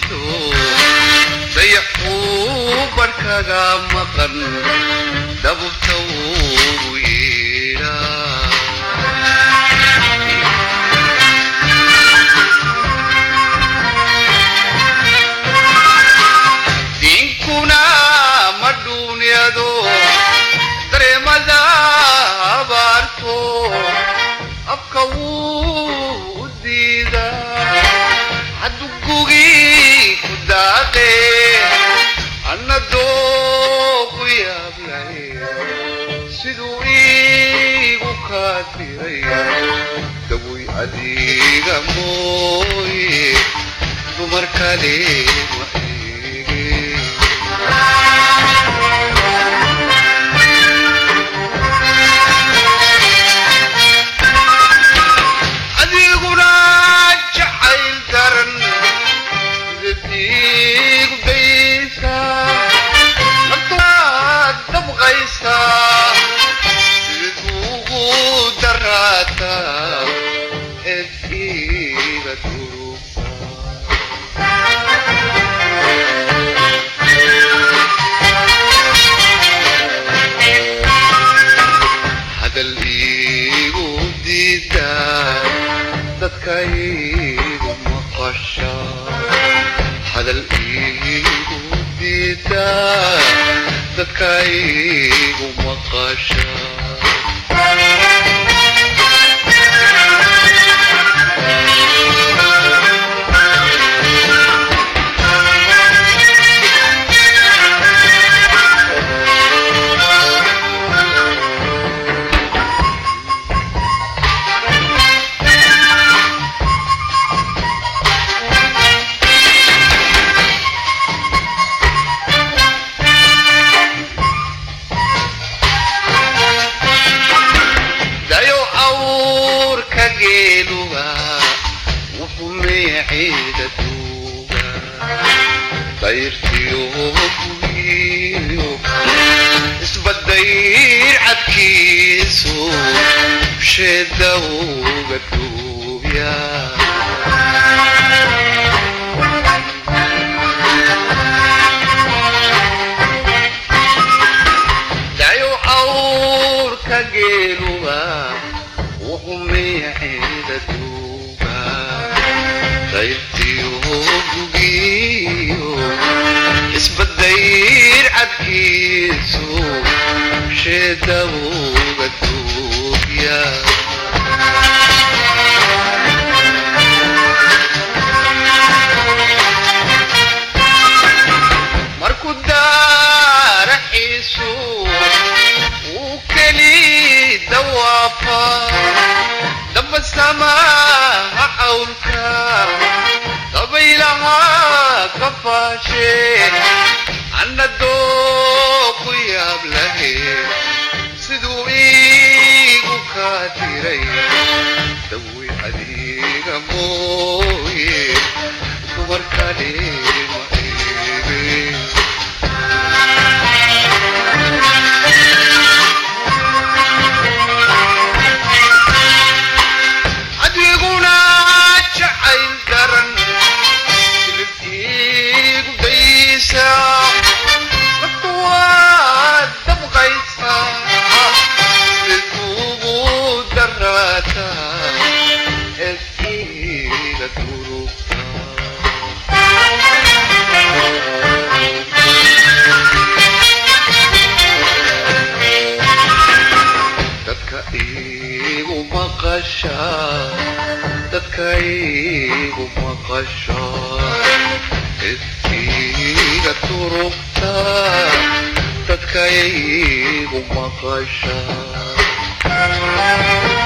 doonto dayaxuu barhkaga maqan dabubta wuu yeedhaa diinkuna ma dhuunyado dareemada abaarto afka wuu u diidaa haddugugii ku daaqe anna dooku yaablay siduu iigu kaa tiray dawoy adiga mooye dumar kale ma eege adiguna jacayl daran sidadiigu daysaa naftaad dabqaysaa sidaduugu daraataa eed iiga durugtaa hadal iigu diidaa dadka iigu maqasha hadal iigu diidaa dadka iigu maqasha dayo awrka geeluga wuxuu meeciida duuga dayrtiyo bugiyo isbadayr cadkiisu sheeda uga duubya dayo awrka geeluga wuxuu meeciida duuga dayrtiyo bugiyo isbadayr cadkiisu sheeda uga duubya markuu daaraxiisu wuu keli dawaafa damba samaha cawlka dabaylaha ka faashe anna dooku yaab lahe siduu iigu kaa tiray dawi adiga mooye dumar kale ma eege adiguna jacayl daran silibkiigu daysaa naftu waad dabqaysaa siduugu daraataa eskiiga dadka iigu maqasha dadka iigu maqasha iskiiga turugta dadka iigu maqasha